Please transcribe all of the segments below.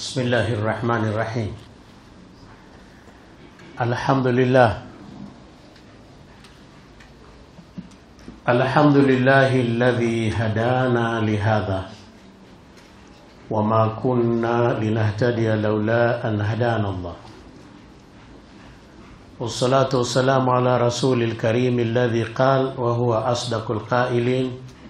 بسم الله الرحمن الرحيم الحمد لله الحمد لله الذي هدانا لهذا وما كنا لنهتدي لولا أن هدانا الله والصلاة والسلام على رسول الكريم الذي قال وهو أصدق القائلين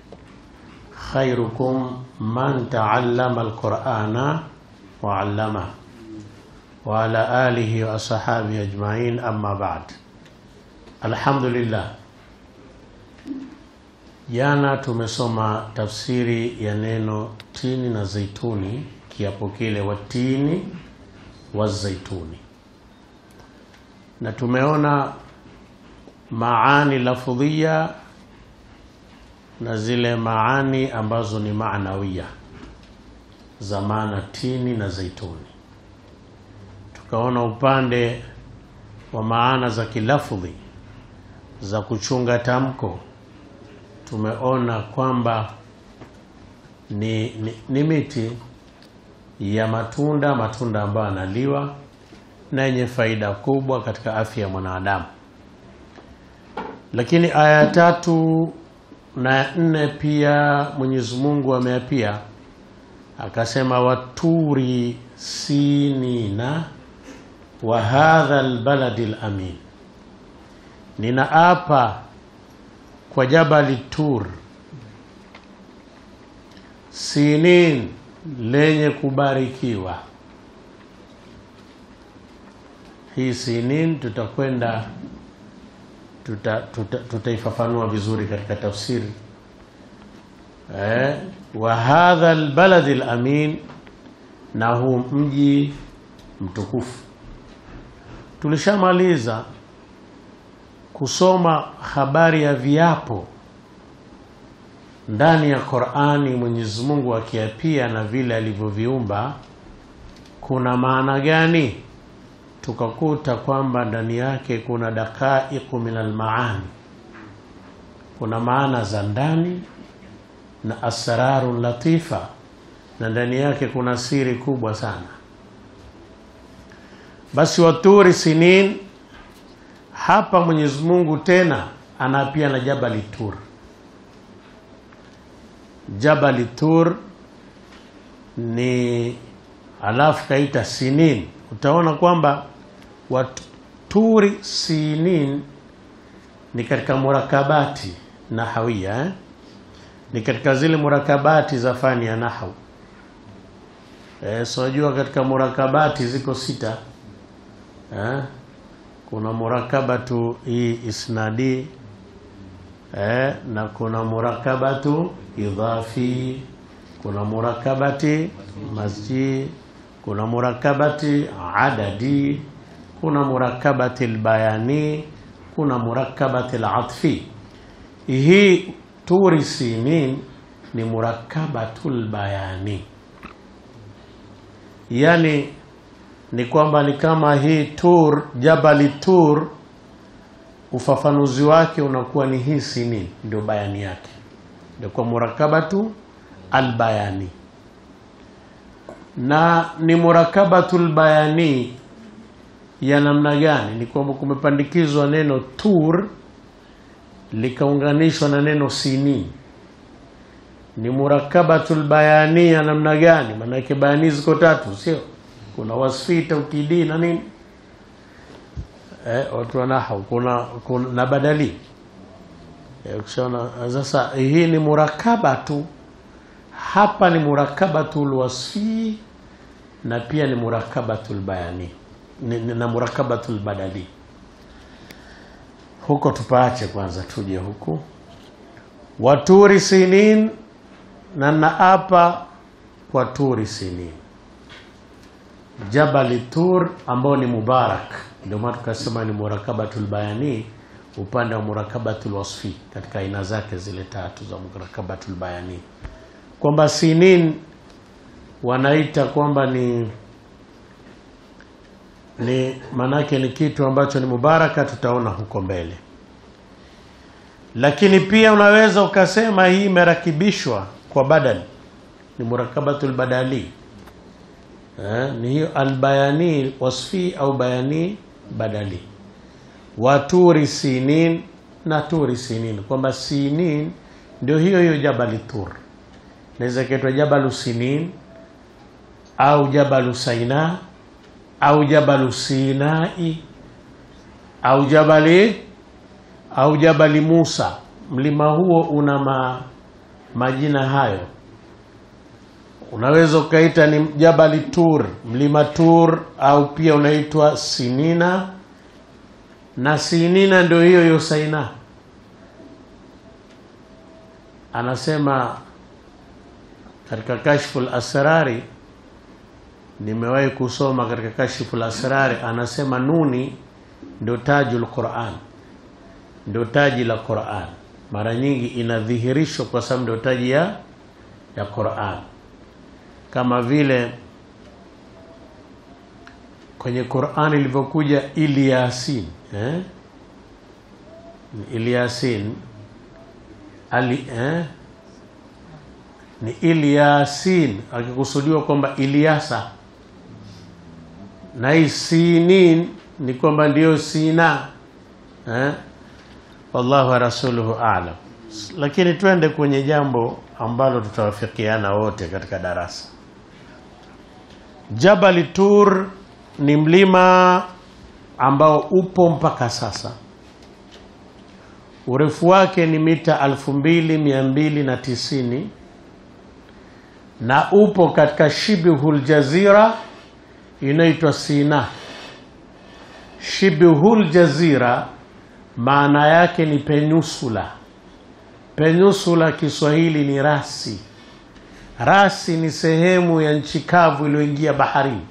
خيركم من تعلم القرآن وعلمه وعلى آله وأصحابه أجمعين أما بعد الحمد لله Jana tumesoma tafsiri ya neno tini na zaituni, kiapo kile watini wa zaituni, na tumeona maani lafudhia na zile maani ambazo ni maanawia za maana tini na zaituni. Tukaona upande wa maana za kilafudhi za kuchunga tamko tumeona kwamba ni, ni, ni miti ya matunda matunda ambayo yanaliwa na yenye faida kubwa katika afya ya mwanadamu. Lakini aya ya tatu na ya nne pia Mwenyezi Mungu ameapia akasema, waturi sinina wa hadha albaladi alamin, ninaapa kwa jabali Tur, sinin lenye kubarikiwa. Hii sinin tutakwenda tutaifafanua tuta, tuta vizuri katika tafsiri eh, wa hadha albaladi alamin, na huu mji mtukufu. Tulishamaliza kusoma habari ya viapo ndani ya Qur'ani, Mwenyezi Mungu akiapia na vile alivyoviumba kuna maana gani? Tukakuta kwamba ndani yake kuna dakaiqu min almaani, kuna maana za ndani na asrarun latifa, na ndani yake kuna siri kubwa sana. Basi waturi sinin hapa Mwenyezi Mungu tena anaapia na Jabali Tur. Jabali Tur ni alafu kaita sinin. Utaona kwamba waturi sinin ni katika murakabati nahawia eh? Ni katika zile murakabati za fani ya nahau eh, sojua katika murakabati ziko sita eh? kuna murakabatu hii isnadi eh, na kuna murakabatu idhafi, kuna murakabati masjid, kuna murakabati adadi, kuna murakabati albayani, kuna murakabati alatfi. Hii turi sinin ni murakabatu albayani, yani ni kwamba ni kama hii Tur, Jabali Tur, ufafanuzi wake unakuwa ni hii sinin, ndio bayani yake, ndio kwa murakabatu albayani, na ni murakabatu albayani ya namna gani? Ni kwamba kumepandikizwa neno Tur likaunganishwa na neno sinin. Ni murakabatu albayani ya namna gani? Maana yake bayani ziko tatu, sio kuna wasfi taukidi na nini eh, watu wa nahau kuna, kuna na badali eh, ukishaona sasa. Hii ni murakabatu hapa, ni murakabatu lwasfi na pia ni murakabatu lbayani na murakabatu lbadali. Huko tupaache kwanza, tuje huku waturi sinin, na naapa kwa turi sinin Jabali Tur ambao ni mubarak, ndio maana tukasema ni murakabatul bayani upande wa murakabatul wasfi katika aina zake zile tatu za murakabatul bayani, kwamba sinin wanaita kwamba ni ni manake ni kitu ambacho ni mubaraka, tutaona huko mbele. Lakini pia unaweza ukasema hii imerakibishwa kwa badal, ni murakabatul badali eh, ni hiyo albayani wasfi au bayani badali waturi sinin na turi sinin kwamba sinin ndio hiyo hiyo jabali tur naweza kaitwa jabalu sinin au jabalu saina au jabalu sinai au jabali au jabali musa mlima huo una ma, majina hayo unaweza ukaita ni jabali tur mlima tur au pia unaitwa sinina na sinina ndio hiyo hiyo saina anasema katika kashful asrari nimewahi kusoma katika kashful asrari anasema nuni ndio tajul quran ndio taji la quran mara nyingi inadhihirishwa kwa sababu ndio taji ya ya quran kama vile kwenye Qur'an ilivyokuja Ilyasin eh? Ilyasin ali eh? ni Ilyasin akikusudiwa kwamba Ilyasa na hii sinin ni kwamba ndiyo Sina eh? wallahu wa rasuluhu a'lam lakini twende kwenye jambo ambalo tutawafikiana wote katika darasa Jabali Tur ni mlima ambao upo mpaka sasa. Urefu wake ni mita 2290 na upo katika Shibhul Jazira inaitwa Sina. Shibhul Jazira maana yake ni peninsula. Peninsula Kiswahili ni rasi. Rasi ni sehemu ya nchi kavu iliyoingia baharini.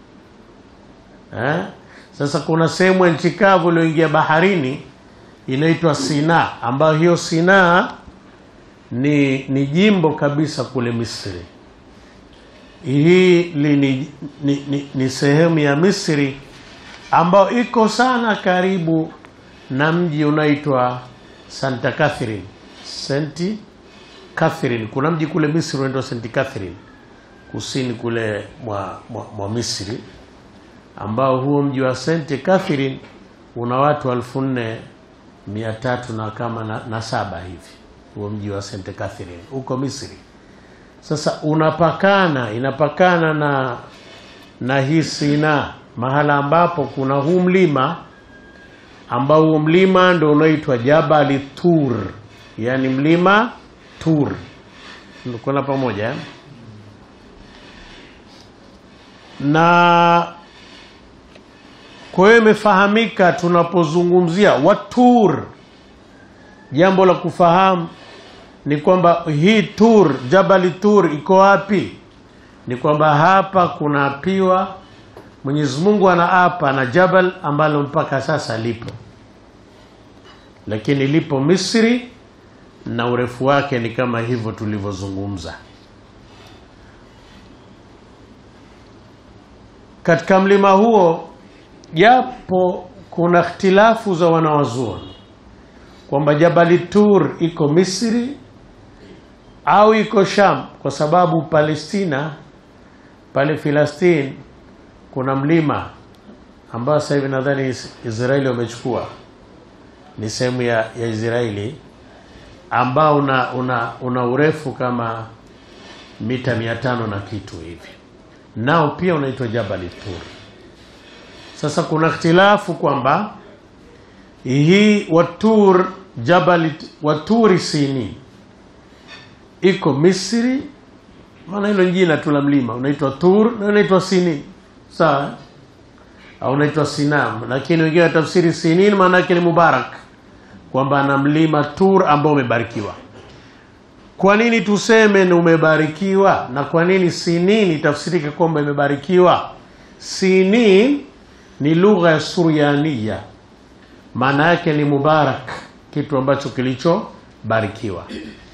Eh? Sasa kuna sehemu ya nchi kavu iliyoingia baharini inaitwa Sina, ambayo hiyo Sina ni, ni jimbo kabisa kule Misri. Hii li, ni, ni, ni, ni sehemu ya Misri ambayo iko sana karibu na mji unaitwa Santa Catherine. St. Catherine. Kuna mji kule Misri unaitwa St. Catherine kusini kule mwa, mwa, mwa Misri ambao huo mji wa St. Catherine una watu elfu nne mia tatu na kama na, na saba hivi, huo mji wa St. Catherine huko Misri. Sasa unapakana inapakana na na hii Sina, mahala ambapo kuna huu mlima ambao huo mlima ndio unaitwa Jabali Tur, yani mlima Tur. Kuna pamoja eh? na kwa hiyo imefahamika tunapozungumzia watur, jambo la kufahamu ni kwamba hii Tur, Jabali Tur iko wapi? Ni kwamba hapa kunaapiwa, Mwenyezi Mungu anaapa na jabal ambalo mpaka sasa lipo, lakini lipo Misri na urefu wake ni kama hivyo tulivyozungumza. Katika mlima huo japo kuna ikhtilafu za wanawazuoni kwamba Jabali Tur iko Misri au iko Sham, kwa sababu Palestina pale Filastini kuna mlima ambao sasa hivi nadhani Israeli wamechukua, ni sehemu ya, ya Israeli ambao una, una, una urefu kama mita mia tano na kitu hivi, nao pia unaitwa Jabali Tur. Sasa kuna ikhtilafu kwamba hii Watur Jabali Waturi Sini iko Misri, maana hilo jina tu la mlima unaitwa Tur na unaitwa Sini, sawa au unaitwa Sinam, lakini wengine tafsiri Sinin maana yake ni Mubarak, kwamba ana mlima Tur ambao umebarikiwa. Kwa nini tuseme ni umebarikiwa, na kwa nini Sinin itafsirike kwamba imebarikiwa? Sinin ni lugha ya Suryania, maana yake ni mubarak, kitu ambacho kilichobarikiwa.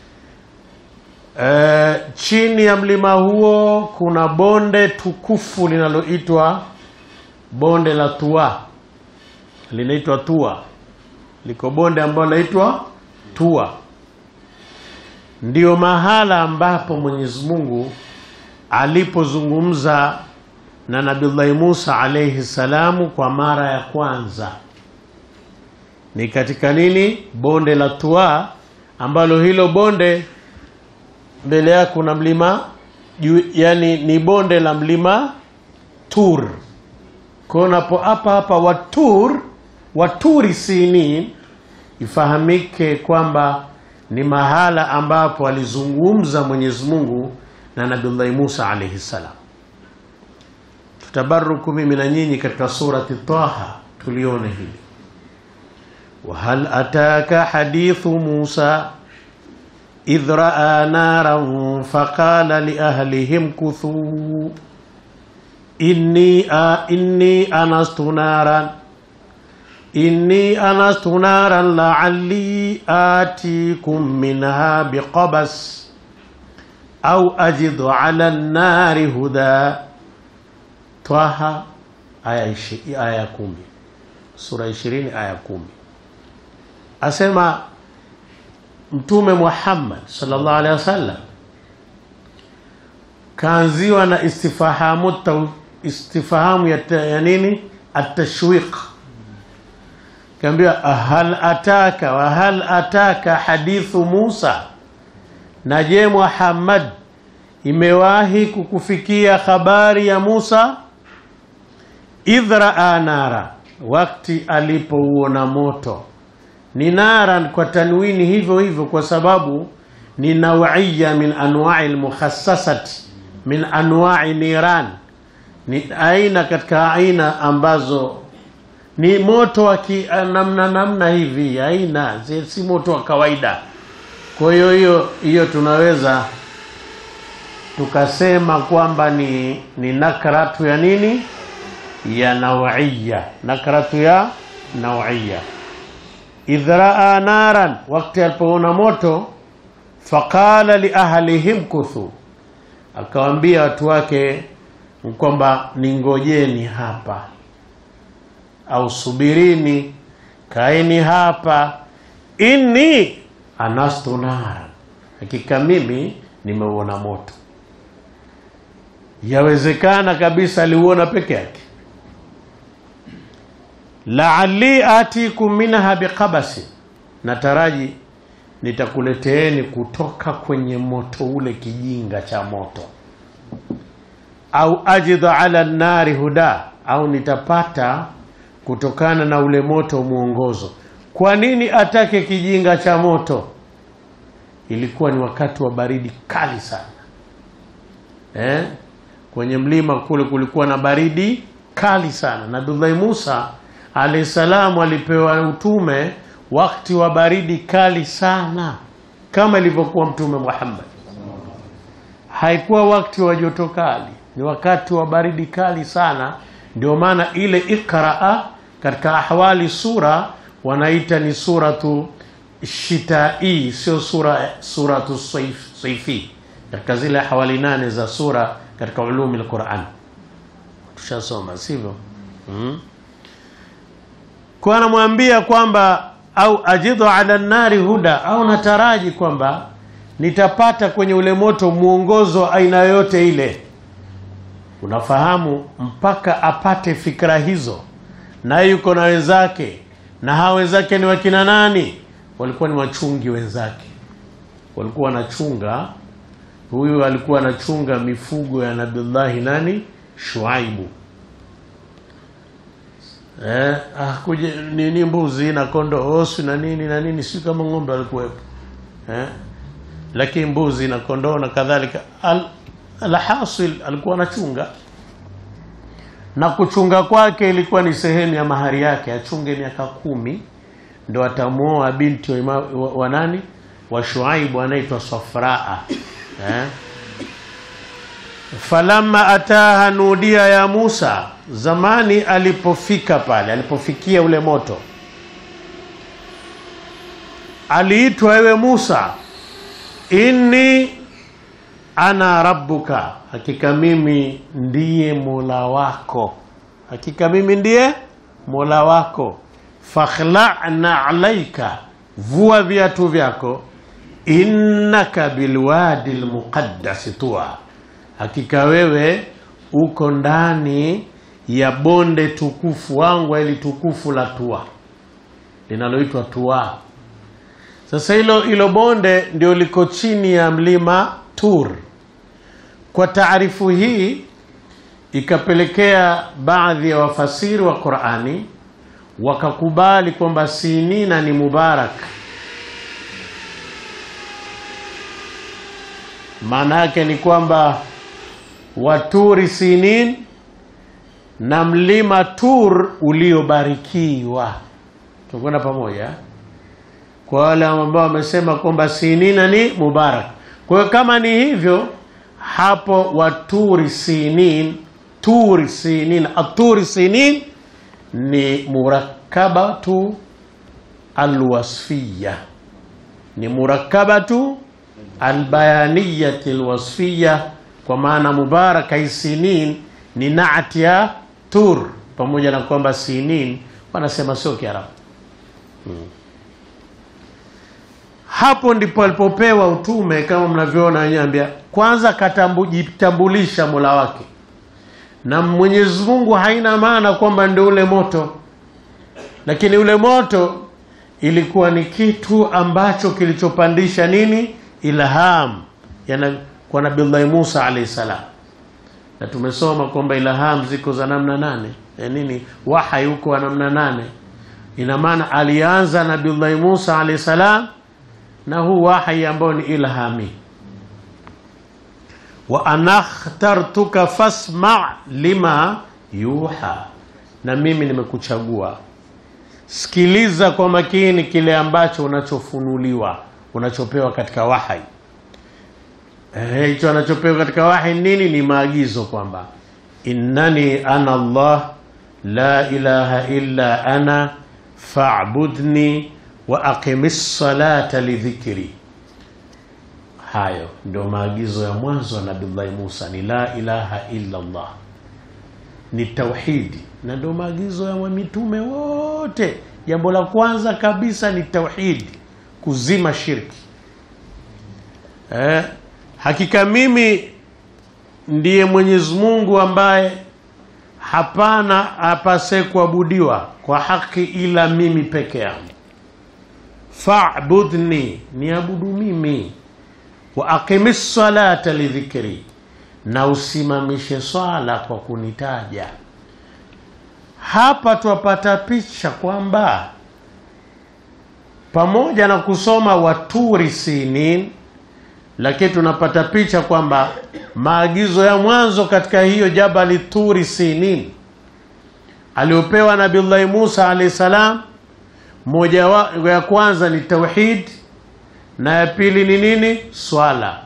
E, chini ya mlima huo kuna bonde tukufu linaloitwa bonde la Tua, linaitwa Tua. Liko bonde ambalo linaitwa Tua, ndio mahala ambapo Mwenyezi Mungu alipozungumza na Nabiullahi Musa alayhi salamu kwa mara ya kwanza ni katika nini? Bonde la Tuwa, ambalo hilo bonde mbele yake kuna mlima juu, yani ni bonde la mlima Tur. Kwa unapo hapa hapa Watur, Waturi Sinin, ifahamike kwamba ni mahala ambapo alizungumza Mwenyezi Mungu na Nabiullahi Musa alayhi salam. Tutabaruku mimi na nyinyi katika surati Taha tulione hili. Wahal ataka hadithu Musa idh raa naran faqala liahlihim kuthuu inni, a, inni anastu naran inni anastu naran la'alli atikum minha biqabas au ajidu ala an-nari huda Twaha aya ishi, aya kumi sura ishirini aya kumi asema Mtume Muhammad sallallahu alaihi wasallam kaanziwa na istifahamu taw, istifahamu ya, ya nini atashwiq, kaambiwa hal ataka wa hal ataka hadithu Musa, na je Muhammad, imewahi kukufikia habari ya Musa idh raa nara, wakati alipouona moto. Ni naran kwa tanwini hivyo hivyo, kwa sababu ni nawiya min anwai lmukhassasati min anwai niran, ni aina katika aina ambazo ni moto wa namna namna hivi, aina si moto wa kawaida. Kwa hiyo hiyo hiyo tunaweza tukasema kwamba ni, ni nakratu ya nini ya nawiya, nakratu ya nawiya. Idh raa naran, wakati alipoona moto, faqala li ahlihim kuthu, akawaambia watu wake kwamba ningojeni hapa au subirini, kaeni hapa, inni anastu naran, hakika mimi nimeuona moto. Yawezekana kabisa aliuona peke yake laali atikum minha biqabasi, nataraji nitakuleteeni kutoka kwenye moto ule kijinga cha moto, au ajidu ala nari huda, au nitapata kutokana na ule moto mwongozo. Kwa nini atake kijinga cha moto? Ilikuwa ni wakati wa baridi kali sana eh? Kwenye mlima kule kulikuwa na baridi kali sana. Nabiullahi Musa alayhi salamu alipewa utume wakati wa baridi kali sana, kama ilivyokuwa Mtume Muhammad. Haikuwa wakati wa joto kali, ni wakati wa baridi kali sana. Ndio maana ile Iqraa katika ahwali sura wanaita ni suratu shitai, sio sura suratu saif, saifi katika zile hawali nane za sura katika ulumi al-Quran tushasoma, sivyo? mm. Kwa anamwambia kwamba au ajidu ala nari huda, au nataraji kwamba nitapata kwenye ule moto mwongozo aina yoyote ile. Unafahamu, mpaka apate fikra hizo, naye yuko na wenzake, na hawa wenzake ni wakina nani? Walikuwa ni wachungi wenzake, walikuwa wanachunga huyu alikuwa anachunga mifugo ya Nabiullahi nani Shuaibu eh, ah, kuje nini mbuzi na kondoo osu na nini na nini, si kama ng'ombe alikuwepo eh, lakini mbuzi na kondoo na kadhalika. Al, alhasil alikuwa anachunga na kuchunga kwake ilikuwa ni sehemu ya mahari yake, achunge miaka kumi ndo atamuoa binti wa, ima, wa, wa nani wa Shuaibu anaitwa Safraa eh? Falamma ataha nudia ya Musa, zamani alipofika pale, alipofikia ule moto, aliitwa ewe Musa, inni ana rabbuka, hakika mimi ndiye mola wako, hakika mimi ndiye mola wako. Fakhla'na alaika, vua viatu vyako innaka bilwadi lmuqaddasi tuwa, hakika wewe uko ndani ya bonde tukufu wangu ili tukufu la Tua linaloitwa Tua. Sasa hilo hilo bonde ndio liko chini ya mlima Tur. Kwa taarifu hii ikapelekea baadhi ya wafasiri wa Qur'ani wakakubali kwamba Sinina ni Mubarak. Maana yake ni kwamba waturi Sinin na mlima Tur uliobarikiwa. Tunakwenda pamoja kwa wale ambao wamesema kwamba Sinina ni Mubarak. Kwa hiyo kama ni hivyo, hapo waturi Sinin, turi Sinin, aturi Sinin ni murakabatu alwasfiya, ni murakabatu albayaniyati alwasfiya, kwa maana mubaraka hii Sinin ni naati ya Tur, pamoja na kwamba Sinin wanasema sio Kiarabu. Hmm. Hapo ndipo alipopewa utume kama mnavyoona wenyewe, ambia kwanza katambulisha Mola wake na Mwenyezi Mungu haina maana kwamba ndio ule moto, lakini ule moto ilikuwa ni kitu ambacho kilichopandisha nini, ilham yana kwa Nabiullahi Musa alayhi salam, na tumesoma kwamba ilham ziko za namna nane ya nini, wahai huko wa namna nane. Ina maana alianza Nabiullahi Musa alayhi salam na huu wahai ambao ni ilhami wa anakhtartuka fasma lima yuha, na mimi nimekuchagua, sikiliza kwa makini kile ambacho unachofunuliwa, unachopewa katika wahai. Hicho eh, anachopewa katika wahai nini? Ni maagizo kwamba innani ana Allah la ilaha illa ana fa'budni wa aqimis salata lidhikri Hayo ndio maagizo ya mwanzo ya Nabiullahi Musa, ni la ilaha illa Allah, ni tauhidi, na ndio maagizo ya mitume wote. Jambo la kwanza kabisa ni tauhidi, kuzima shirki. Eh, hakika mimi ndiye Mwenyezi Mungu ambaye hapana apase kuabudiwa kwa haki ila mimi peke yangu. Fa'budni, niabudu mimi wa aqimis salata lidhikri, na usimamishe swala kwa kunitaja. Hapa twapata picha kwamba pamoja na kusoma waturi sinin, lakini tunapata picha kwamba maagizo ya mwanzo katika hiyo jabali turi sinin aliopewa Nabiullahi Musa alayhi salam, moja ya kwanza ni tauhid na ya pili ni nini? Swala.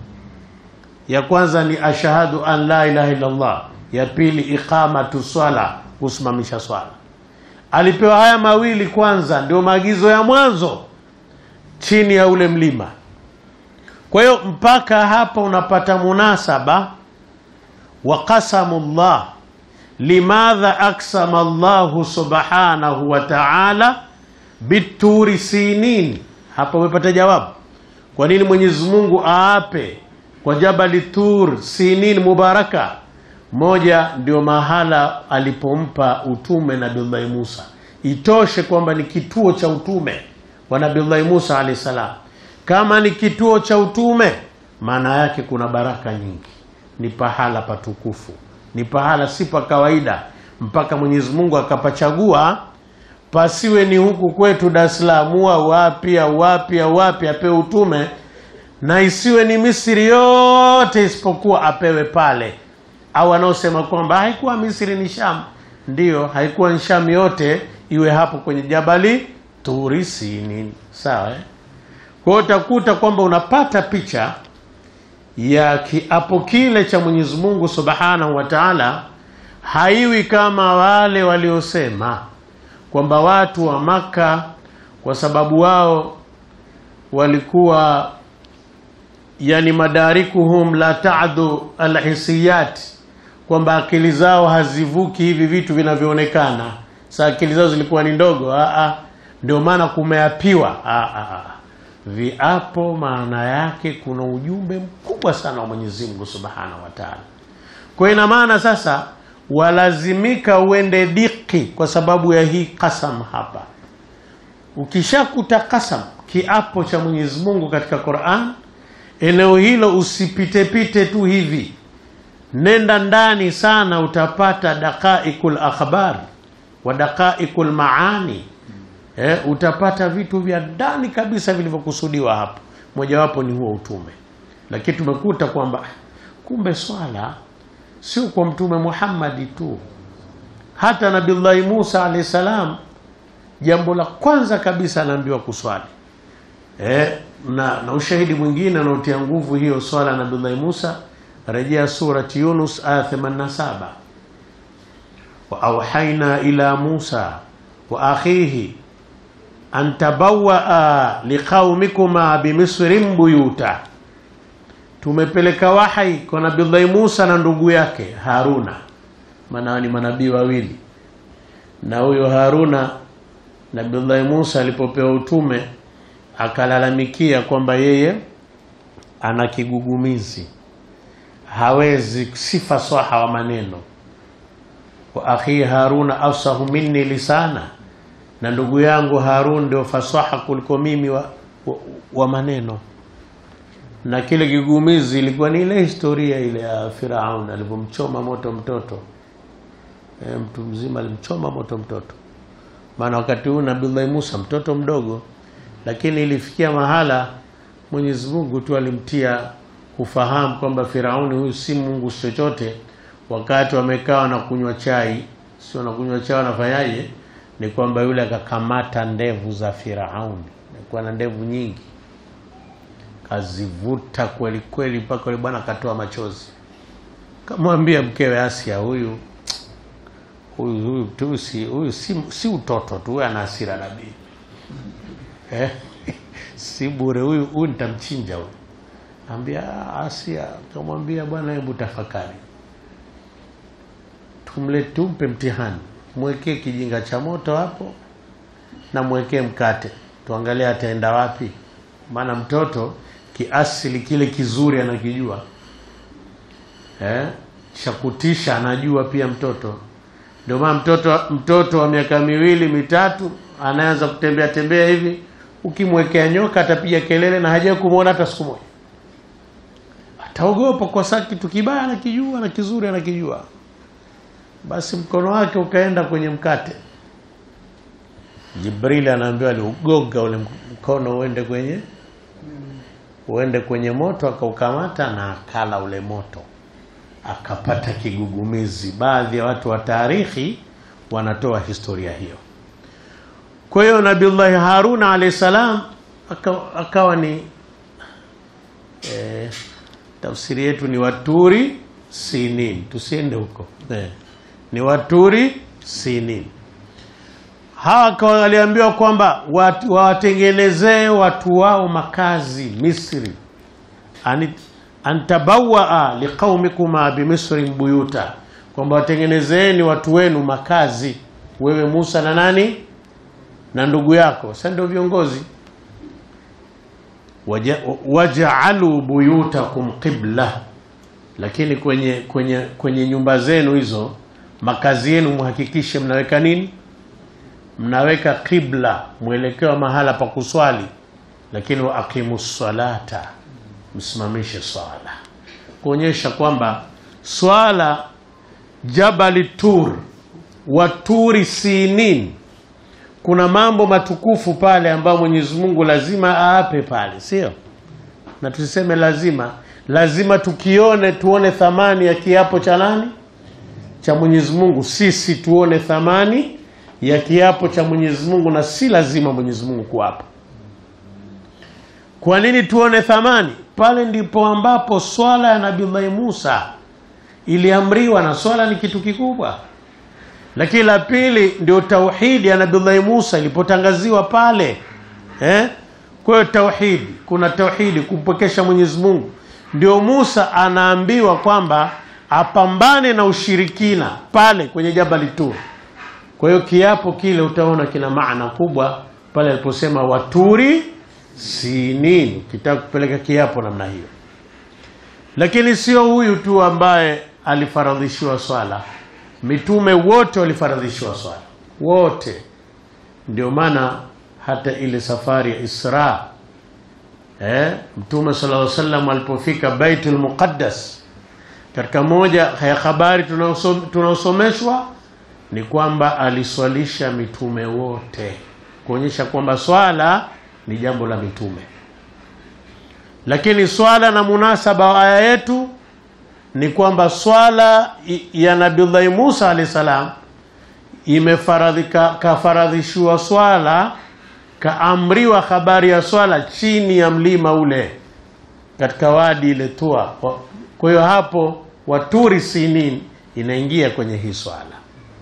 Ya kwanza ni ashhadu an la ilaha illa Allah, ya pili iqamatu swala, kusimamisha swala. Alipewa haya mawili kwanza, ndio maagizo ya mwanzo chini ya ule mlima. Kwa hiyo mpaka hapa unapata munasaba wa qasamullah, limadha aksama Allahu subhanahu wa ta'ala bituri sinin hapa umepata jawabu. Kwa nini Mwenyezi Mungu aape kwa Jabali Tur Sinin Mubaraka? Moja, ndio mahala alipompa utume Nabiullahi Musa, itoshe kwamba ni kituo cha utume wa Nabiullahi Musa alayhi salam. Kama ni kituo cha utume, maana yake kuna baraka nyingi, ni pahala patukufu, ni pahala si pa kawaida, mpaka Mwenyezi Mungu akapachagua pasiwe ni huku kwetu Dar es Salaam au wapi au wapi au wapi apewe utume, na isiwe ni Misri yote isipokuwa apewe pale. Au wanaosema kwamba haikuwa Misri ni Sham, ndiyo, haikuwa ni Sham yote, iwe hapo kwenye Jabali Turi Sinin, sawa eh? Kwa hiyo utakuta kwamba unapata picha ya kiapo kile cha Mwenyezi Mungu Subhanahu wa Ta'ala, haiwi kama wale waliosema kwamba watu wa Maka kwa sababu wao walikuwa yani madarikuhum la ta'du alhisiyat, kwamba akili zao hazivuki hivi vitu vinavyoonekana. Sa akili zao zilikuwa ni ndogo, ndio maana kumeapiwa. Viapo maana yake kuna ujumbe mkubwa sana wa Mwenyezi Mungu Subhanahu wa Ta'ala. kwa ina maana sasa walazimika uende diki kwa sababu ya hii kasam hapa ukishakuta kasam kiapo cha Mwenyezi Mungu katika Qur'an eneo hilo usipitepite tu hivi nenda ndani sana utapata daqaiqul akhbar wa daqaiqul maani eh, utapata vitu vya ndani kabisa vilivyokusudiwa hapo mojawapo ni huo utume lakini tumekuta kwamba kumbe swala sio kwa mtume Muhammadi tu hata nabillahi Musa alayhi salam jambo la kwanza kabisa anaambiwa kuswali eh, na, na ushahidi mwingine anaotia nguvu hiyo swala nabillahi Musa rejea surati Yunus aya 87 wa auhaina ila Musa wa akhihi an tabawaa liqaumikuma bimisrin buyuta tumepeleka wahai kwa nabillahi Musa na ndugu yake Haruna maana ni manabii wawili na huyo Haruna nabillahi Musa alipopewa utume akalalamikia kwamba yeye ana kigugumizi hawezi si fasaha wa maneno wa akhi Haruna afsahu minni lisana na ndugu yangu Harun ndio fasaha kuliko mimi wa, wa, wa maneno na kile kigumizi ilikuwa ni ile historia ile ya Firaun alipomchoma moto mtoto e, mtu mzima alimchoma moto mtoto maana wakati huu Nabii Musa mtoto mdogo lakini ilifikia mahala Mwenyezi Mungu tu alimtia kufahamu kwamba Firauni huyu si Mungu chochote wakati wamekaa na kunywa chai sio na kunywa chai wanafanyaje ni kwamba yule akakamata ndevu za Firauni alikuwa na ndevu nyingi kazivuta kweli kweli mpaka yule bwana akatoa machozi kamwambia mkewe Asia huyu huyu huyu tu si huyu si, si utoto tu huyu ana hasira nabii eh? si bure huyu huyu nitamchinja huyu ambia Asia kamwambia bwana hebu tafakari tumle tumpe mtihani mwekee kijinga cha moto hapo na mwekee mkate tuangalie ataenda wapi maana mtoto kiasili kile kizuri anakijua eh? chakutisha anajua pia mtoto ndio maana mtoto mtoto wa miaka miwili mitatu anaanza kutembea tembea hivi ukimwekea nyoka atapiga kelele na haja kumwona hata siku moja ataogopa kwa sababu kitu kibaya anakijua na kizuri anakijua basi mkono wake ukaenda kwenye mkate Jibril anaambiwa aliugonga ule mkono uende kwenye uende kwenye moto akaukamata na akala ule moto akapata kigugumizi baadhi ya watu wa taarikhi wanatoa historia hiyo kwa hiyo nabiullahi haruna alayhi salam akawa, akawa ni eh, tafsiri yetu ni waturi sinin tusiende huko eh, ni waturi sinin hawa waliambiwa kwamba wawatengenezee watu wao makazi Misri Ani, antabawaa liqaumikuma bimisrin buyuta kwamba watengenezeeni watu wenu makazi wewe Musa na nani na ndugu yako sasa ndio viongozi Waja, wajaalu buyutakum qibla lakini kwenye kwenye kwenye nyumba zenu hizo makazi yenu muhakikishe mnaweka nini mnaweka qibla mwelekeo mahala pa kuswali lakini wa aqimu salata msimamishe swala kuonyesha kwamba swala jabali tur wa turi sinin kuna mambo matukufu pale ambayo Mwenyezi Mungu lazima aape pale sio na tusiseme lazima lazima tukione tuone thamani ya kiapo cha nani cha Mwenyezi Mungu sisi tuone thamani ya kiapo cha Mwenyezi Mungu na si lazima Mwenyezi Mungu kuapa. Kwa nini tuone thamani? Pale ndipo ambapo swala ya Nabii Musa iliamriwa, na swala ni kitu kikubwa. Lakini la pili ndio tauhidi ya Nabii Musa ilipotangaziwa pale eh? Kwa hiyo tauhidi, kuna tauhidi kumpwekesha Mwenyezi Mungu, ndio Musa anaambiwa kwamba apambane na ushirikina pale kwenye Jabali Tur. Kwa hiyo kiapo kile utaona kina maana kubwa pale aliposema waturi sinin, ukitaka kupeleka kiapo namna hiyo. Lakini sio huyu tu ambaye alifaradhishiwa swala mitume wote walifaradhishiwa swala wote ndio maana hata ile safari ya Isra eh, mtume sallallahu alaihi wasallam alipofika Baitul Muqaddas katika moja ya habari tunaosomeshwa ni kwamba aliswalisha mitume wote kuonyesha kwamba swala ni jambo la mitume lakini swala na munasaba wa aya yetu ni kwamba swala ya Nabiullahi Musa alayhi salam imefaradhika kafaradhishiwa swala kaamriwa habari ya swala chini ya mlima ule katika wadi ile Tua. Kwa hiyo hapo waturi sinin inaingia kwenye hii swala.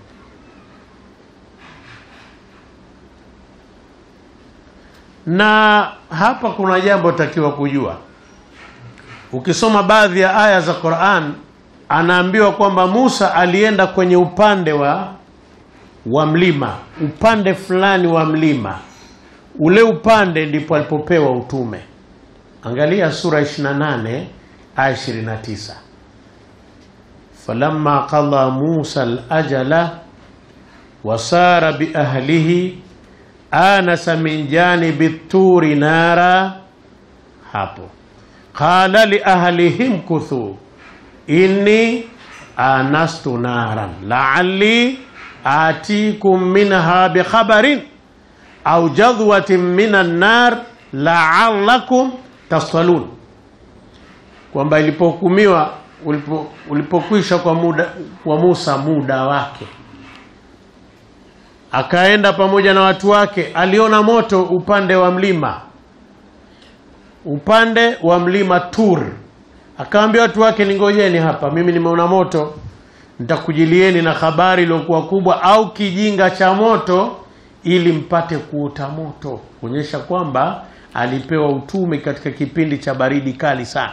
Na hapa kuna jambo takiwa kujua. Ukisoma baadhi ya aya za Qur'an, anaambiwa kwamba Musa alienda kwenye upande wa wa mlima, upande fulani wa mlima. Ule upande ndipo alipopewa utume. Angalia sura 28 aya 29. Falamma qada Musa al-ajala wasara bi ahlihi anasa min janibi turi nara, hapo qala li ahlihim kuthu inni anastu naran la'alli atikum minha bi khabarin au jadhwatin minan nar la'allakum tastalun, kwamba ilipohukumiwa ulipo, ulipokwisha kwa muda kwa Musa muda wake akaenda pamoja na watu wake, aliona moto upande wa mlima, upande wa mlima Tur. Akaambia watu wake, ningojeni hapa, mimi nimeona moto, nitakujilieni na habari iliyokuwa kubwa au kijinga cha moto, ili mpate kuota moto, kuonyesha kwamba alipewa utume katika kipindi cha baridi kali sana.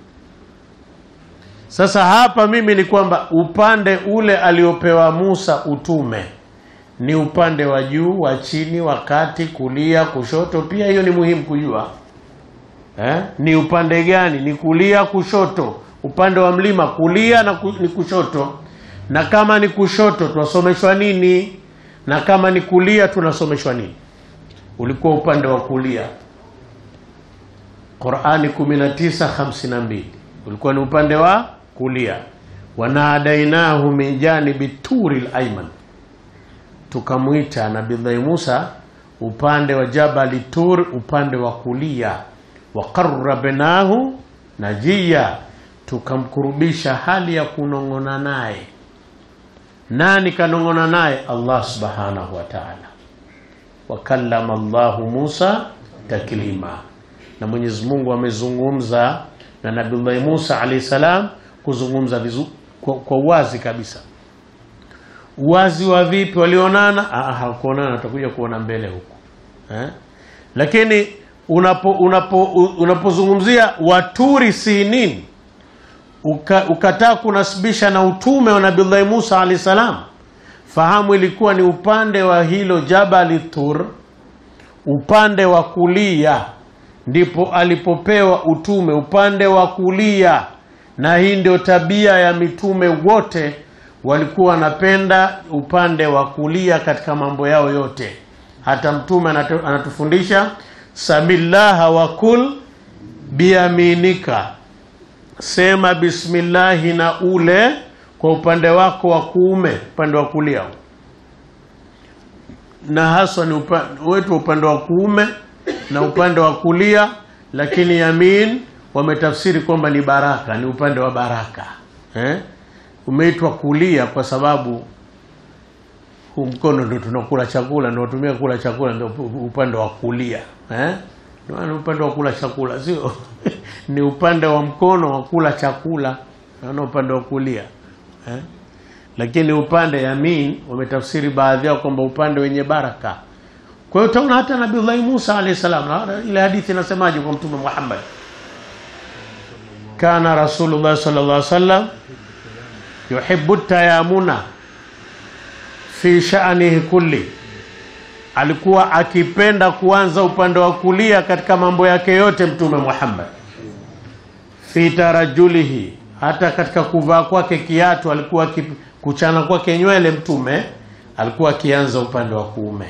Sasa hapa mimi ni kwamba upande ule aliopewa Musa utume ni upande wa juu, wa chini, wa kati, kulia, kushoto. Pia hiyo ni muhimu kujua eh? Ni upande gani? Ni kulia, kushoto, upande wa mlima kulia na ku, ni kushoto. Na kama ni kushoto tunasomeshwa nini? Na kama ni kulia tunasomeshwa nini? Ulikuwa upande wa kulia. Qurani 19:52 ulikuwa ni upande wa kulia. Wanadainahu min janibi turi al-ayman tukamwita Nabii Musa upande wa Jabali Tur, upande wa kulia. wa qarrabnahu najiya, tukamkurubisha hali ya kunong'ona naye. Nani kanong'ona naye? Allah subhanahu wa ta'ala. wa kallama Allahu Musa taklima, na Mwenyezi Mungu amezungumza na Nabii Musa alayhi salam, kuzungumza vizu, kwa, kwa wazi kabisa Uwazi wa vipi? Walionana? Hawakuonana, tutakuja kuona mbele huko eh? Lakini unapo unapo unapozungumzia waturi sinin uka, ukataa kunasibisha na utume wa Nabii Musa alayhi salam, fahamu ilikuwa ni upande wa hilo Jabali Tur, upande wa kulia ndipo alipopewa utume, upande wa kulia. Na hii ndio tabia ya mitume wote walikuwa wanapenda upande wa kulia katika mambo yao yote. Hata mtume anatu, anatufundisha samillaha wa kul biaminika, sema bismillahi na ule kwa upande wako wa kuume, upande wa kulia, na haswa ni upande wetu upande wa kuume na upande wa kulia, lakini yamin wametafsiri kwamba ni baraka, ni upande wa baraka eh? Umeitwa kulia kwa sababu huu mkono ndio tunakula chakula, ndio tumia kula chakula, ndio upande wa kulia eh? Ndio upande wa kula chakula, sio ni upande wa mkono wa kula chakula, na upande wa kulia eh? Lakini upande yamin wametafsiri baadhi yao kwamba upande wenye baraka. Kwa hiyo utaona hata Nabii Musa alayhi salam, na ile hadithi inasemaje kwa Mtume Muhammad, kana Rasulullah sallallahu alaihi wasallam yuhibbu tayamuna fi sha'nihi kulli, alikuwa akipenda kuanza upande wa kulia katika mambo yake yote. Mtume Muhammad fi tarajulihi, hata katika kuvaa kwake kiatu alikuwa ki, kuchana kwake nywele mtume alikuwa akianza upande wa kuume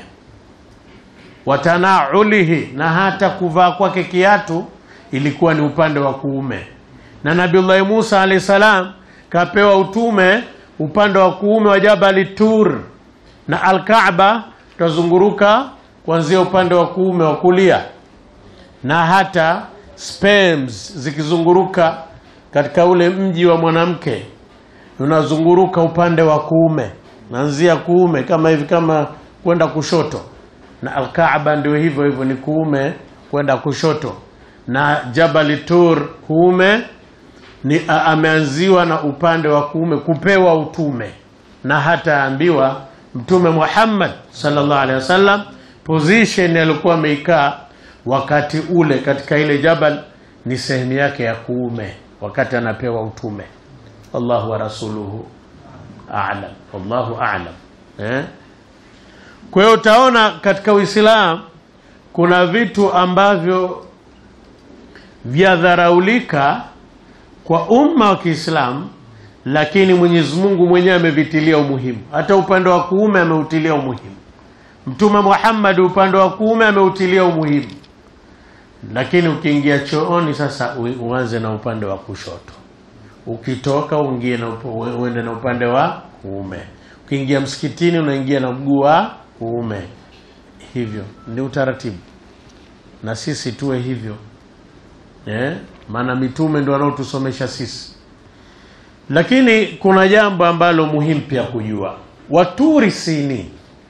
watanaulihi na hata kuvaa kwake kiatu ilikuwa ni upande wa kuume na nabiullahi musa alahi salam kapewa utume upande wa kuume wa jabali tur na alkaaba tutazunguruka kuanzia upande wa kuume wa kulia na hata sperms zikizunguruka katika ule mji wa mwanamke unazunguruka upande wa kuume naanzia kuume kama hivi kama kwenda kushoto na alkaaba ndio hivyo hivyo ni kuume kwenda kushoto na jabali tur kuume ni a, ameanziwa na upande wa kuume kupewa utume na hata ambiwa mtume Muhammad sallallahu alaihi wasallam position alikuwa ameikaa wakati ule katika ile jabal ni sehemu yake ya kuume wakati anapewa utume wallahu wa rasuluhu a'lam wallahu a'lam eh? kwa hiyo utaona katika Uislamu kuna vitu ambavyo vyadharaulika kwa umma wa Kiislamu lakini Mwenyezi Mungu mwenyewe amevitilia umuhimu. Hata upande wa kuume ameutilia umuhimu. Mtume Muhammad upande wa kuume ameutilia umuhimu, lakini ukiingia chooni sasa u- uanze na upande wa kushoto, ukitoka uingie na upo- uende na upande wa kuume, ukiingia msikitini unaingia na mguu wa kuume. Hivyo ni utaratibu, na sisi tuwe hivyo eh? Maana mitume ndio wanaotusomesha sisi lakini kuna jambo ambalo muhimu pia kujua waturi sini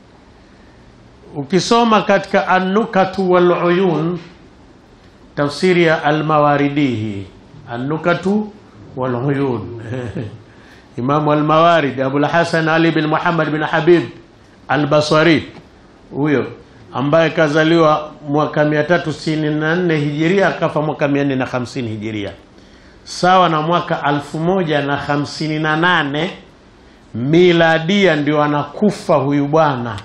ukisoma katika annukatu waluyun tafsiri ya almawaridihi annukatu waluyun imamu almawarid abulhasan ali bin muhammad bin habib albasari huyo ambaye kazaliwa mwaka 364 hijiria akafa mwaka 450 hijiria sawa na mwaka alfu moja na hamsini na nane miladia ndio anakufa huyu bwana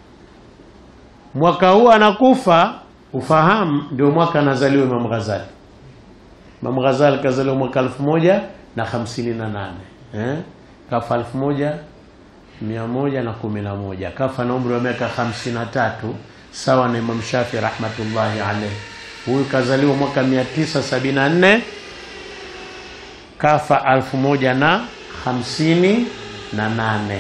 mwaka huu anakufa ufahamu ndio mwaka anazaliwa Imam Ghazali Imam Ghazali kazaliwa mwaka alfu moja na hamsini na nane eh? kafa alfu moja mia moja na kumi na moja kafa na umri wa miaka hamsini na tatu sawa na Imam Shafi rahmatullahi alaihi huyu kazaliwa mwaka mia tisa sabini na nne kafa alfu moja na hamsini na nane.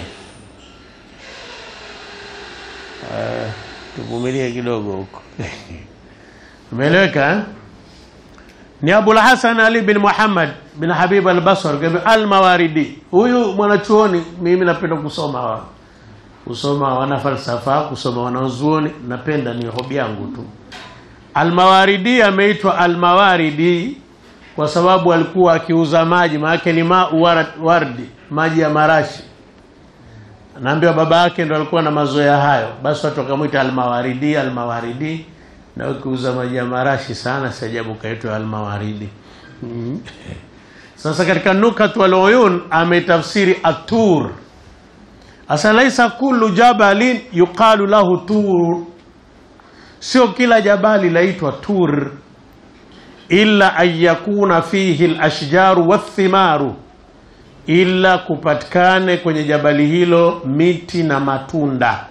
Uh, tuvumilie kidogo huko umeeleweka eh? ni Abul Hasan Ali bin Muhammad bin Habib al-Basri al-Mawaridi. Huyu mwanachuoni mimi napenda kusoma wa kusoma wana falsafa, kusoma wanazuoni, napenda ni hobi yangu tu. Al-Mawaridi ameitwa al-Mawaridi kwa sababu alikuwa akiuza maji, maanake ni ma wardi, maji ya marashi. Naambiwa baba yake ndo alikuwa na mazoea hayo, basi watu wakamwita almawaridi, almawaridi. Na ukiuza maji ya marashi sana, si ajabu kaitwa almawaridi. Mhm. Sasa katika nukat wal uyun ametafsiri atur, asa laisa kullu jabalin yuqalu lahu tur, sio kila jabali laitwa tur illa an yakuna fihi lashjaru wathimaru, ila kupatikane kwenye jabali hilo miti na matunda.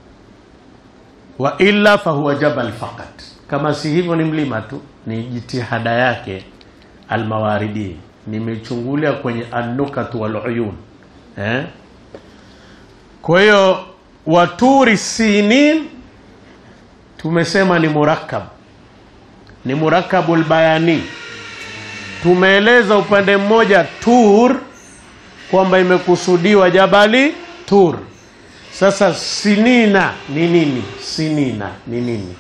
Wa illa fahuwa jabal faqat, kama si hivyo ni mlima tu. Ni jitihada yake Almawaridi, nimechungulia kwenye Annukat wal Uyun eh? Kwa hiyo waturi sinin tumesema ni murakkab ni murakabul bayani. Tumeeleza upande mmoja Tur kwamba imekusudiwa jabali Tur. Sasa sinina ni nini? Sinina ni nini?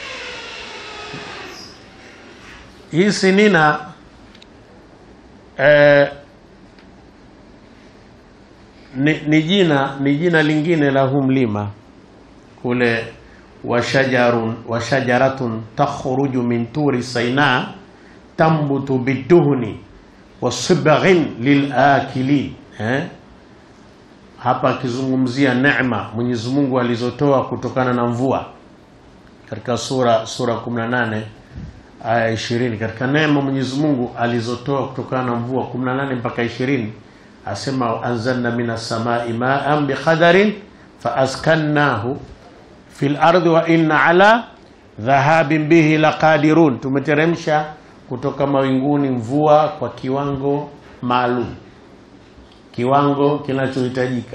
Hii sinina eh, ni, ni jina ni jina lingine la huu mlima kule washajarun washajaratun takhruju min turi saina tambutu biduhni wasibghin lilakilin eh? Hapa akizungumzia neema Mwenyezi Mungu alizotoa kutokana na mvua katika sura sura 18 aya ishirini katika neema Mwenyezi Mungu alizotoa kutokana na mvua 18 mpaka ishirini asema anzalna minas samai ma'an biqadarin faaskannahu fil ardi wa inna ala dhahabin bihi laqadirun, tumeteremsha kutoka mawinguni mvua kwa kiwango maalum, kiwango kinachohitajika.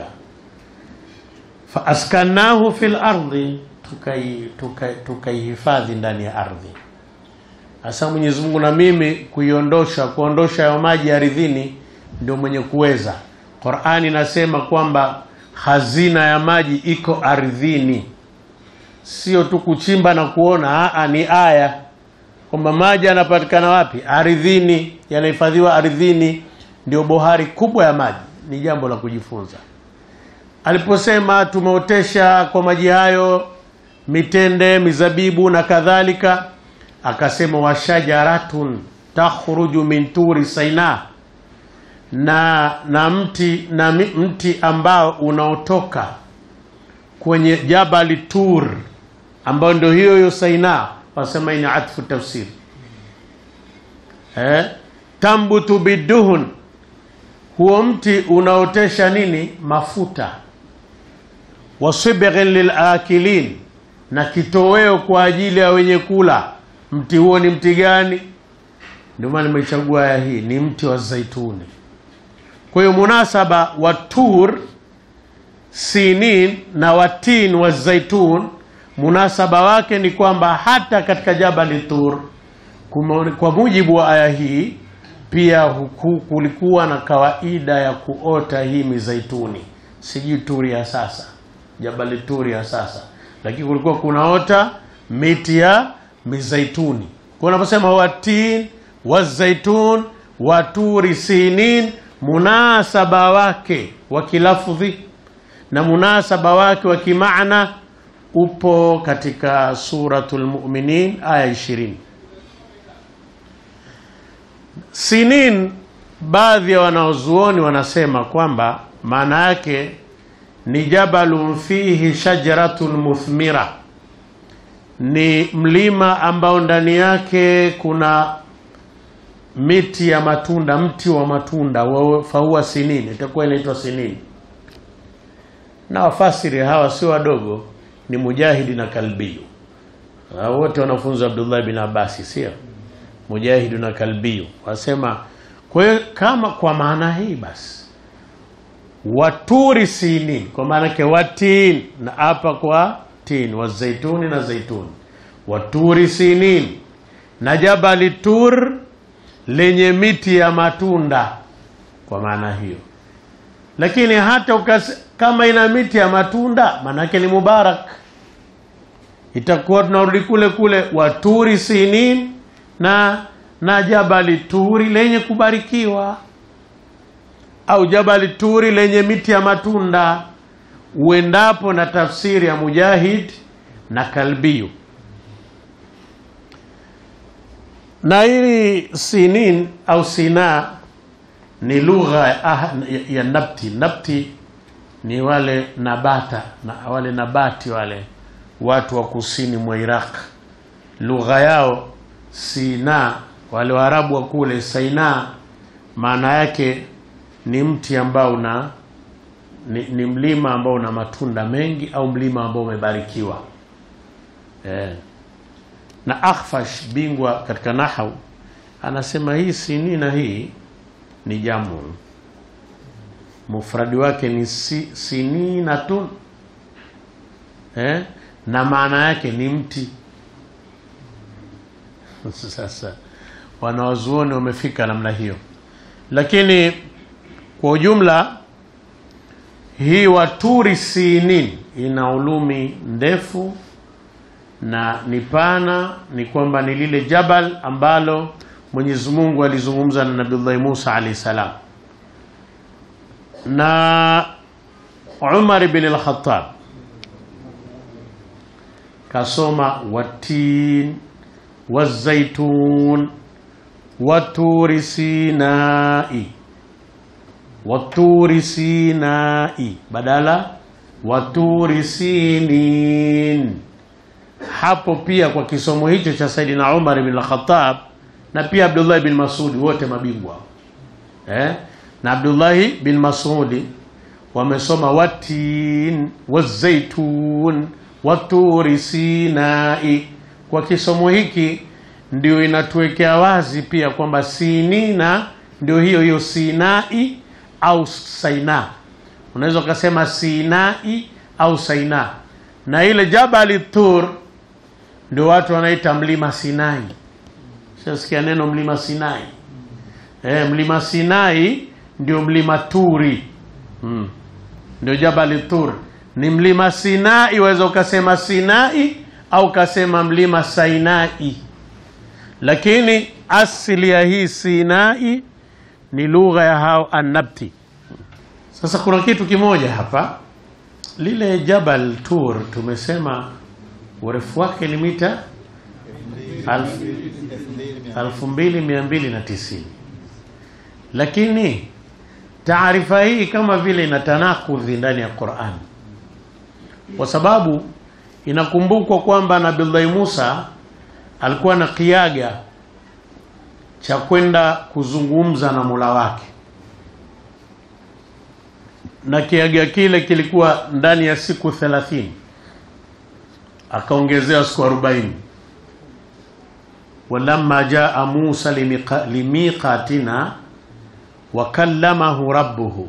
Faaskannahu fil ardi, tukaihifadhi tukai, tukai ndani ya ardhi. Hasa Mwenyezi Mungu na mimi kuiondosha kuondosha hayo maji ardhini ndio mwenye kuweza. Qur'ani inasema kwamba hazina ya maji iko ardhini, sio tu kuchimba na kuona. Aa, ni aya kwamba maji yanapatikana wapi? Ardhini, yanahifadhiwa ardhini. Ndio bohari kubwa ya maji, ni jambo la kujifunza. Aliposema tumeotesha kwa maji hayo mitende, mizabibu na kadhalika, akasema washajaratun takhruju min turi saina na na mti na mti ambao unaotoka kwenye jabali Tur ambao ndio hiyo hiyo Saina, wasema ina atfu tafsiri eh, tambutu biduhun, huo mti unaotesha nini? Mafuta. Wasibghin lilakilin, na kitoweo kwa ajili ya wenye kula. Mti huo ni mti gani? Ndio maana nimechagua aya hii, ni mti wa zaituni. Kwa hiyo munasaba wa tur sinin na watin wa zaitun, munasaba wake ni kwamba hata katika jabali Tur, kwa mujibu wa aya hii, pia huku kulikuwa na kawaida ya kuota hii mizaituni. Sijui turi ya sasa, jabali Turi ya sasa, lakini kulikuwa kunaota miti ya mizaituni. Kwa unaposema watin wa zaitun wa turi sinin munasaba wake wa kilafdhi na munasaba wake wa kimaana upo katika Suratul Mu'minin aya 20. Sinin, baadhi ya wanaozuoni wanasema kwamba maana yake ni jabalun fihi shajaratun muthmira, ni mlima ambao ndani yake kuna miti ya matunda, mti wa matunda fahuwa sinini, itakuwa inaitwa sinini. Na wafasiri hawa sio wadogo, ni Mujahidi na Kalbiyu, wote wanafunzi Abdullah bin Abasi, sio Mujahidi na Kalbiyu wasema. Kwa hiyo kama kwa maana hii basi, waturi sinin, kwa maana yake watin, na hapa kwa tin, wazaituni na zaituni, waturi sinin na jabali tur lenye miti ya matunda kwa maana hiyo. Lakini hata ukas, kama ina miti ya matunda maanake ni mubarak, itakuwa tunarudi kule kule waturi sinin na na jabali turi lenye kubarikiwa, au jabali turi lenye miti ya matunda, uendapo na tafsiri ya Mujahid na Kalbiyu na hili sinin au sina ni lugha ya, ya nabti. Nabti ni wale nabata na wale nabati wale watu wa kusini mwa Iraq, lugha yao Sina, wale Waarabu wa kule Saina, maana yake ni mti ambao una ni, ni mlima ambao una matunda mengi au mlima ambao umebarikiwa eh. Na Akhfash bingwa katika nahau anasema hii sinina hii ni jamu, mufradi wake ni si, sininatun eh? na maana yake ni mti. Sasa wanawazuoni wamefika namna hiyo, lakini kwa ujumla hii waturi sinin ina ulumi ndefu na ni pana, ni kwamba ni lile jabal ambalo Mwenyezi Mungu alizungumza na Nabiullahi Musa alayhi salam, na Umar ibn al-Khattab kasoma watin wazaitun waturi sinai waturi sinai badala waturi sinin hapo pia kwa kisomo hicho cha Saidina Umar bin al-Khattab na pia Abdullah bin Masudi wote mabingwa eh? na Abdullahi bin Masudi wamesoma watin wazaitun waturi sinai. Kwa kisomo hiki ndio inatuwekea wazi pia kwamba sinina ndio hiyo hiyo Sinai au Saina. Unaweza ukasema Sinai au Saina, na ile Jabali Tur ndio watu wanaita mlima Sinai. Shasikia neno mlima Sinai? Eh, mlima Sinai ndio mlima Turi hmm. Ndio Jabali Tur ni mlima Sinai, waweza ukasema Sinai au ukasema mlima Sainai, lakini asili ya hii Sinai ni lugha ya hao Annabti. Sasa kuna kitu kimoja hapa, lile Jabal Tur tumesema urefu wake ni mita alfu mbili mia mbili na tisini lakini taarifa hii kama vile ina tanakudhi ndani ya Qur'an, kwa sababu inakumbukwa kwamba Nabiullahi Musa alikuwa na kiaga cha kwenda kuzungumza na Mola wake, na kiaga kile kilikuwa ndani ya siku thelathini, akaongezewa siku arobaini. walamma jaa Musa limiqa, limiqatina wakallamahu rabbuhu,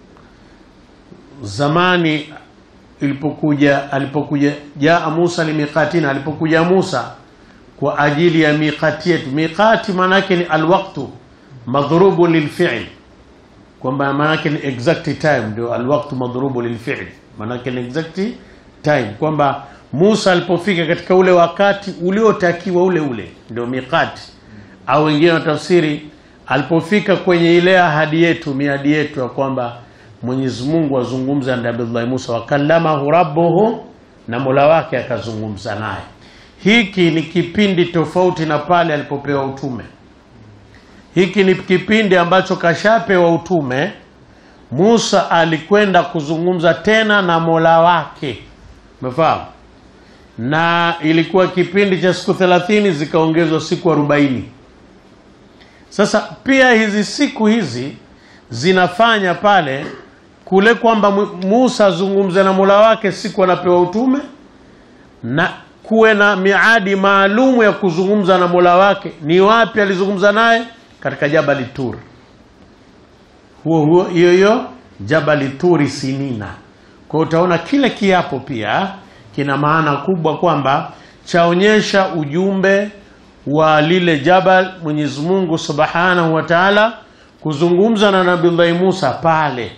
zamani ilipokuja alipokuja jaa Musa limiqatina, alipokuja Musa kwa ajili ya miqati yetu. Miqati maana yake ni alwaqtu madhrubu lilfi'l, kwamba maana yake ni exact time, ndio alwaqtu madhrubu lilfi'l, maana yake ni exact time, kwamba Musa alipofika katika ule wakati uliotakiwa ule ule, ndio miqati, au wengine watafsiri alipofika kwenye ile ahadi yetu, miadi yetu ya kwamba Mwenyezi Mungu azungumza na Abdullah Musa, wakallamahu rabbuhu, na Mola wake akazungumza naye. Hiki ni kipindi tofauti na pale alipopewa utume. Hiki ni kipindi ambacho kashapewa utume. Musa alikwenda kuzungumza tena na Mola wake, umefahamu? Na ilikuwa kipindi cha siku thelathini zikaongezwa siku arobaini. Sasa pia hizi siku hizi zinafanya pale kule kwamba Musa azungumze na Mola wake siku anapewa utume na kuwe na miadi maalumu ya kuzungumza na Mola wake. Ni wapi alizungumza naye? Katika Jabali Tur, huo huo hiyo hiyo Jabali Turi Sinina. Kwa utaona kile kiapo pia kina maana kubwa kwamba chaonyesha ujumbe wa lile jabal, Mwenyezi Mungu Subhanahu wa Ta'ala kuzungumza na Nabii Musa pale,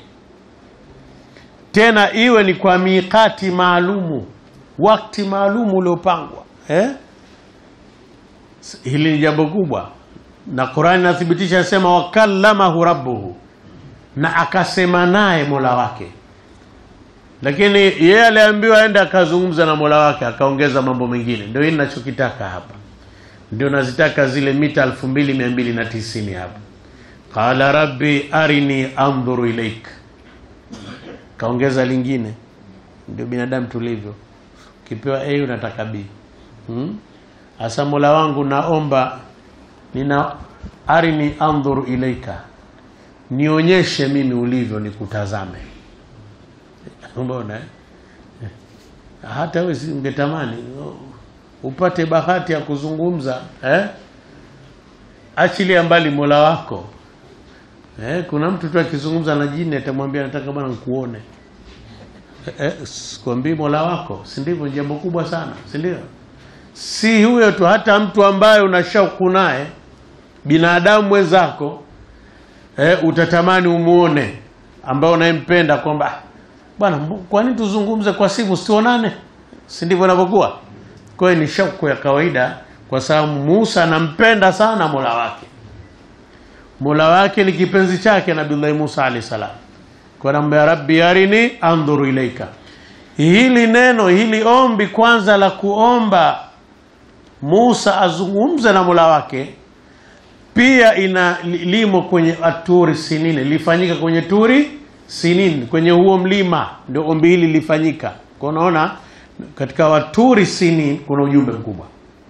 tena iwe ni kwa miqati maalumu wakati maalum uliopangwa eh? Hili ni jambo kubwa, na Qur'ani inathibitisha nasema, wakallamahu rabbuhu, na akasema naye mola wake. Lakini yeye aliambiwa aende akazungumza na mola wake, akaongeza mambo mengine. Ndio hili ninachokitaka hapa, ndio nazitaka zile mita 2290 hapa. Qala rabbi arini andhuru ilaik, kaongeza lingine. Ndio binadamu tulivyo Ukipewa A unataka B. Hmm? Asa Mola wangu naomba nina arini andhuru ilaika, nionyeshe mimi ulivyo nikutazame. Mbona eh? Hata wewe si ungetamani upate bahati ya kuzungumza eh? Achilia mbali Mola wako eh? Kuna mtu tu akizungumza na jini atamwambia nataka bwana nikuone Eh, sikwambii Mola wako, si ndivyo? Ni jambo kubwa sana, si ndio? Si huyo tu, hata mtu ambaye una shauku naye, binadamu mwenzako eh, utatamani umuone, ambao unayempenda kwamba bwana, kwa nini tuzungumze kwa simu, sionane? Si ndivyo inavyokuwa? Kwa hiyo ni shauku ya kawaida, kwa sababu Musa anampenda sana Mola wake. Mola wake ni kipenzi chake, Nabii Musa alayhi salam kwa namba ya rabbi arini andhuru ilaika. Hili neno hili ombi kwanza la kuomba Musa azungumze na Mola wake pia ina limo kwenye aturi sinini, lifanyika kwenye turi sinini, kwenye huo mlima ndio ombi hili lifanyika. Kwa unaona katika waturi sini kuna ujumbe mkubwa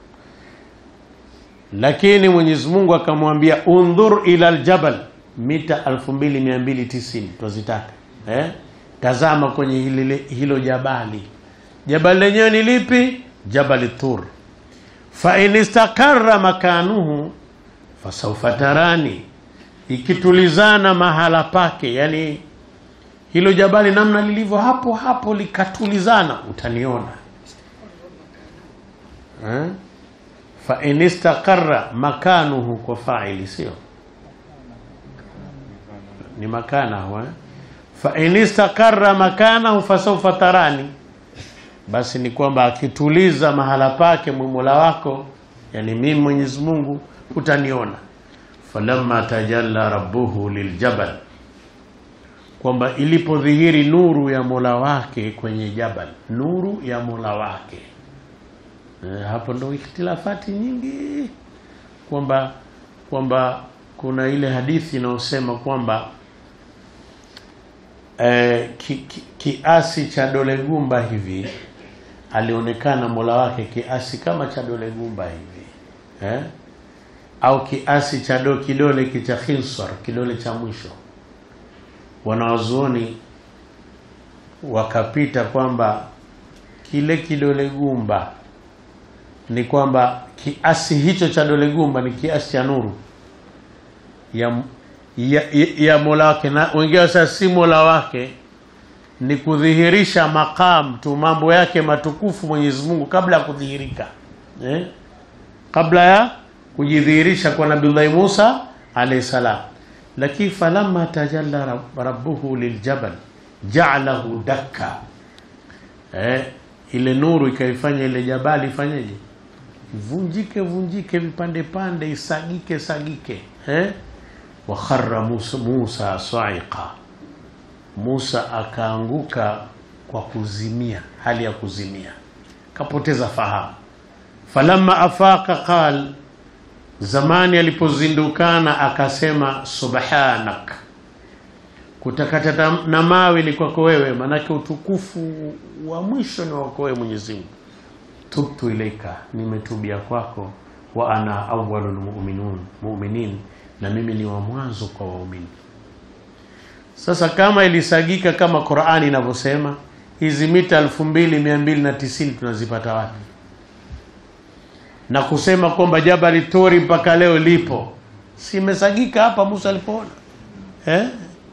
lakini Mwenyezi Mungu akamwambia undhur ila aljabal mita 2290 twazitaka eh? tazama kwenye hili, hilo jabali jabali lenyewe ni lipi jabali tur fa in istaqarra makanuhu fasawfa tarani ikitulizana mahala pake yani hilo jabali namna lilivyo hapo hapo likatulizana utaniona eh? fa in istaqarra makanuhu kwa faili sio ni makanahu eh? fa in istaqarra makanahu fasawfa tarani basi ni kwamba akituliza mahala pake Mola wako yani mimi Mwenyezi Mungu utaniona falamma tajalla rabbuhu liljabal kwamba ilipodhihiri nuru ya Mola wake kwenye jabal nuru ya Mola wake e, hapo ndo ikhtilafati nyingi kwamba kwamba kuna ile hadithi inayosema kwamba e, ki, ki, kiasi cha dole gumba hivi alionekana Mola wake kiasi kama cha dole gumba hivi eh? au kiasi cha do kidole cha khinsar kidole cha mwisho wanawazuoni wakapita kwamba kile kidole gumba ni kwamba kiasi hicho cha dole gumba ni kiasi cha nuru ya, ya, ya, ya Mola wake na wengine sasa si Mola wake ni kudhihirisha maqam tu mambo yake matukufu Mwenyezi Mungu kabla ya kudhihirika eh? kabla ya kujidhihirisha kwa Nabii Musa alayhi salam lakini falamma tajalla rabbuhu liljabal ja'alahu dakka eh, ile nuru ikaifanya ile jabali ifanyeje vunjike vunjike vipande pande isagike sagike eh? wa kharra Musa, Musa sa'iqa Musa akaanguka kwa kuzimia hali ya kuzimia kapoteza fahamu falamma afaka qal zamani alipozindukana akasema subhanak kutakata na mawe ni kwako wewe manake utukufu wa mwisho ni wako wewe Mwenyezi Mungu tubtu ilaika nimetubia kwako wa ana awwalul mu'minun mu'minin na mimi ni wa mwanzo kwa waumini sasa kama ilisagika kama Qur'ani inavyosema hizi mita 2290 tunazipata wapi na kusema kwamba Jabali Tori mpaka leo lipo si imesagika hapa Musa alipoona eh?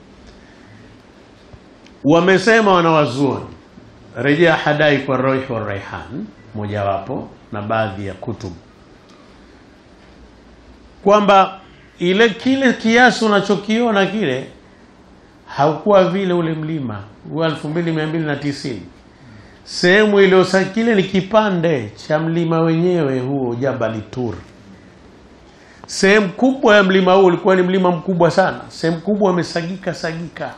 wamesema wanawazuoni rejea hadai kwa Roih wa Raihan mojawapo na baadhi ya kutubu kwamba ile kile kiasi unachokiona kile haukuwa vile ule mlima huwa 2290 sehemu iliyosa kile ni kipande cha mlima wenyewe huo Jabali Tur. Sehemu kubwa ya mlima huo ulikuwa ni mlima mkubwa sana, sehemu kubwa amesagika sagika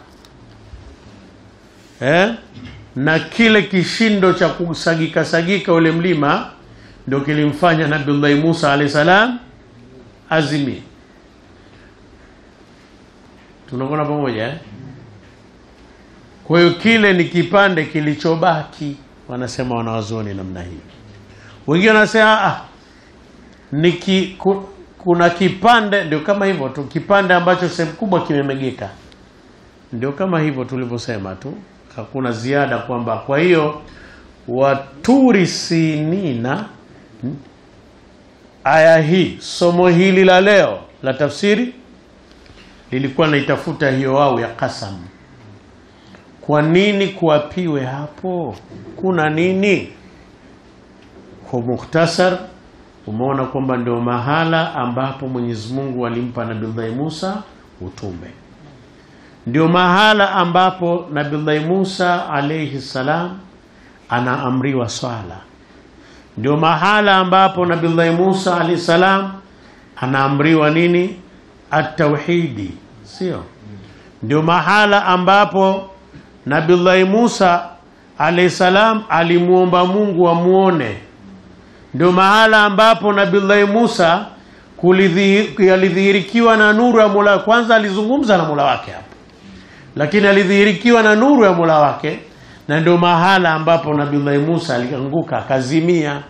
eh? na kile kishindo cha kusagika sagika ule mlima ndio kilimfanya Nabii Musa alayhi salam azimie. Tunaona pamoja eh? Kwa hiyo kile ni kipande kilichobaki, wanasema wanawazuoni namna hii. Wengine wanasema ah, ni ki, ku, kuna kipande ndio kama hivyo tu, kipande ambacho sehemu kubwa kimemegeka, ndio kama hivyo tulivyosema tu, hakuna ziada kwamba. Kwa hiyo waturi sinina, aya hii, somo hili la leo la tafsiri lilikuwa naitafuta hiyo wao ya kasam kwa nini kuapiwe hapo? Kuna nini? Kwa mukhtasar, umeona kwamba ndio mahala ambapo Mwenyezi Mungu alimpa Nabii Musa utume, ndio mahala ambapo Nabii Musa alayhi salam anaamriwa swala, ndio mahala ambapo Nabii Musa alayhi salam anaamriwa nini? At-tauhidi, sio? Ndio mahala ambapo Nabillahi Musa alayhi salam alimuomba Mungu amuone. Ndio mahala ambapo Nabillahi Musa alidhihirikiwa na nuru ya Mola. Kwanza alizungumza na Mola wake hapo, lakini alidhihirikiwa na nuru ya Mola wake, na ndio mahala ambapo Nabiullahi Musa alianguka akazimia.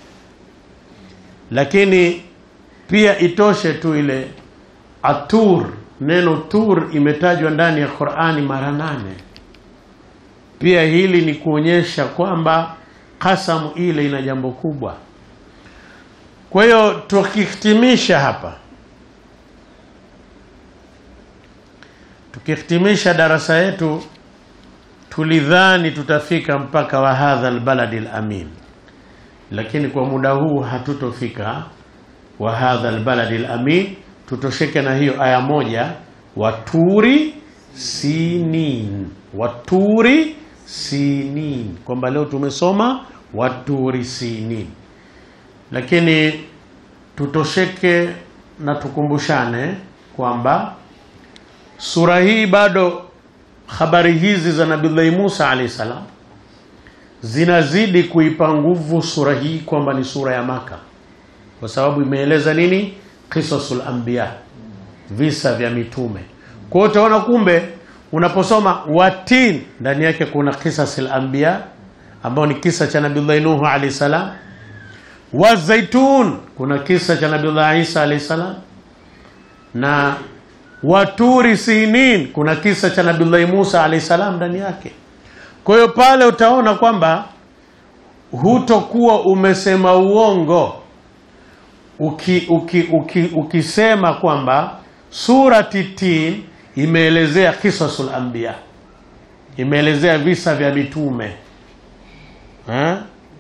Lakini pia itoshe tu ile atur, neno tur imetajwa ndani ya Qur'ani mara nane. Pia hili ni kuonyesha kwamba kasamu ile ina jambo kubwa. Kwa hiyo tukihitimisha hapa, tukihitimisha darasa yetu, tulidhani tutafika mpaka wa hadha albaladi alamin, lakini kwa muda huu hatutofika wa hadha albaladi alamin. Tutosheke na hiyo aya moja, waturi sinin, waturi sinin, kwamba leo tumesoma waturi sinin lakini tutosheke na tukumbushane kwamba sura hii bado habari hizi za Nabiullahi Musa alayhi salam zinazidi kuipa nguvu sura hii kwamba ni sura ya Maka, kwa sababu imeeleza nini? Qisasul anbiya, visa vya mitume. Kwa hiyo utaona kumbe unaposoma watin ndani yake kuna qisasul anbiya ambao ni kisa cha Nabiullahi Nuhu alayhi salam wa zaitun kuna kisa cha Nabiullah Isa alayhi salam, na waturi sinin kuna kisa cha Nabiullahi Musa alayhi salam ndani yake. Kwa hiyo pale utaona kwamba hutokuwa umesema uongo uki, uki, uki, ukisema kwamba surati Tin imeelezea kisasul anbiya, imeelezea visa vya mitume ha?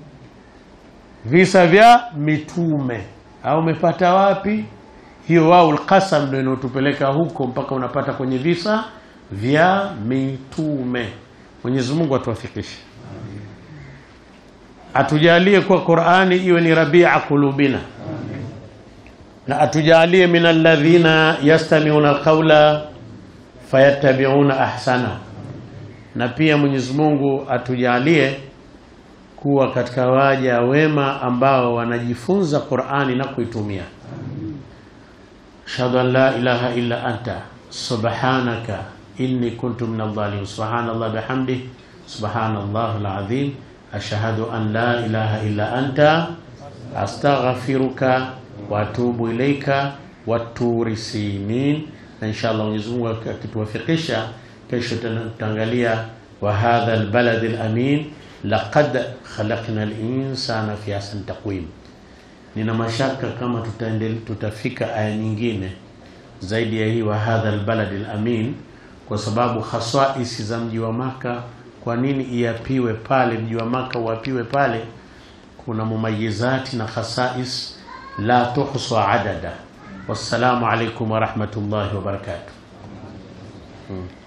visa vya mitume au umepata wapi hiyo? Wau lqasam ndio inayotupeleka huko mpaka unapata kwenye visa vya mitume. Mwenyezi Mungu atuwafikishe, atujalie kuwa Qur'ani iwe ni rabia qulubina, na atujalie min alladhina yastami'una alqawla fayattabi'una ahsana, na pia Mwenyezi Mungu atujalie kuwa katika waja wema ambao wanajifunza Qur'ani na kuitumia. Ashhadu an la ilaha illa anta subhanaka inni kuntu minadh dhalimin. Subhanallah bihamdi subhanallah alazim. Ashhadu an la ilaha illa anta astaghfiruka wa atubu ilaika waturi sinin. Na inshallah Mwenyezi Mungu akituwafikisha, kesho tutaangalia wa hadha albalad alamin laqad khalaqna al-insana fi ahsani taqwim. Nina mashaka kama tutaendelea tutafika aya nyingine zaidi ya hii wa hadha albalad alamin, kwa sababu haswaisi za mji wa Maka, kwa nini iapiwe pale mji wa Maka uapiwe pale? Kuna mumayizati na khasais la tuhsa adada. Wassalamu alaikum wa rahmatullahi wa barakatuh. Hmm.